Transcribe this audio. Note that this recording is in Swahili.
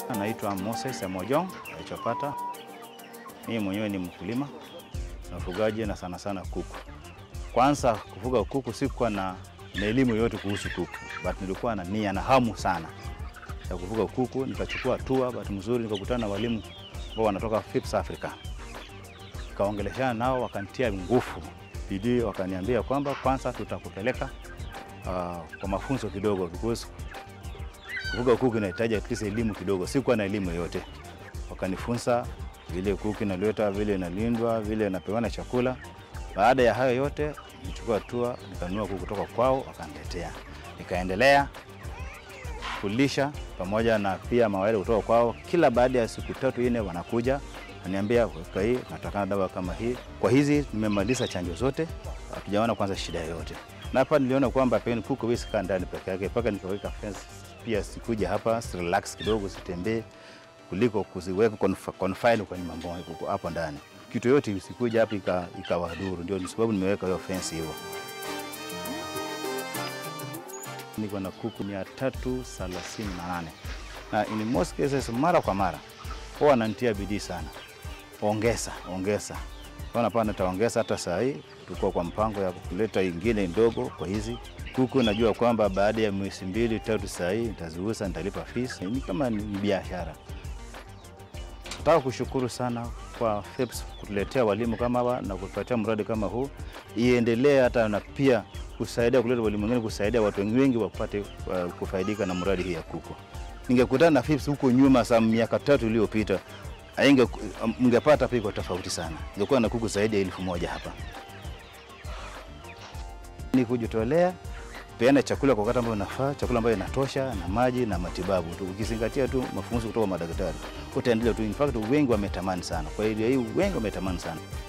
Naitwa Moses Emojong alichopata. Mimi mwenyewe ni mkulima na mfugaji na sana sana kuku. Kwanza kufuga kuku sikuwa na, na elimu yote kuhusu kuku, but nilikuwa na nia na hamu sana ya kufuga kuku. Nikachukua hatua, bahati mzuri nikakutana na walimu ambao wanatoka FIPS Africa, nikaongeleshana nao, wakanitia nguvu bidii, wakaniambia kwamba kwanza tutakupeleka uh, kwa mafunzo kidogo because kufuga kuku inahitaji at least elimu kidogo. Sikuwa na elimu yote, wakanifunza vile kuku inaleta, vile inalindwa, vile inapewana chakula. Baada ya hayo yote, nichukua hatua, nikanunua kuku kutoka kwao, wakaniletea, nikaendelea kulisha pamoja na pia mawele kutoka kwao. Kila baada ya siku tatu nne wanakuja ananiambia, weka hii, natakana dawa kama hii. Kwa hizi nimemaliza chanjo zote, hatujaona kwanza shida yoyote. Na hapa niliona kwamba peni kuku hawezi kaa ndani peke yake, mpaka nikaweka fence pia, sikuja hapa relax kidogo, sitembee kuliko kuziweka conf- confine kwenye mambo kuku hapo ndani. Kitu yote isikuja hapa ika- ikawadhuru, ndio sababu nimeweka hiyo fence hivyo. Niko na kuku mia tatu thelathini na nane na in most cases, mara kwa mara huwa wananitia bidii sana, ongeza ongeza. Ona pana nitaongeza hata saa hii, tuko kwa mpango ya kuleta ingine ndogo kwa hizi kuku. Najua kwamba baada ya mwezi mbili tatu saa hii nitaziuza, nitalipa fees. Ni kama ni biashara. Nataka kushukuru sana kwa FEPS kutuletea walimu kama hawa na kutupatia mradi kama huu, iendelee hata na pia kusaidia kuleta walimu wengine, kusaidia watu wengi wapate uh, kufaidika na mradi hii ya kuku. Ningekutana na FEPS huko nyuma saa miaka tatu iliyopita ainge mngepata piko tofauti sana, ingekuwa na kuku zaidi ya elfu moja hapa. Ni kujitolea peana chakula kwa wakati ambao unafaa, chakula ambayo inatosha na maji na matibabu tu. Ukizingatia tu mafunzo kutoka madaktari, utaendelea tu. In fact wengi wametamani sana, kwa hiyo hii wengi wametamani sana.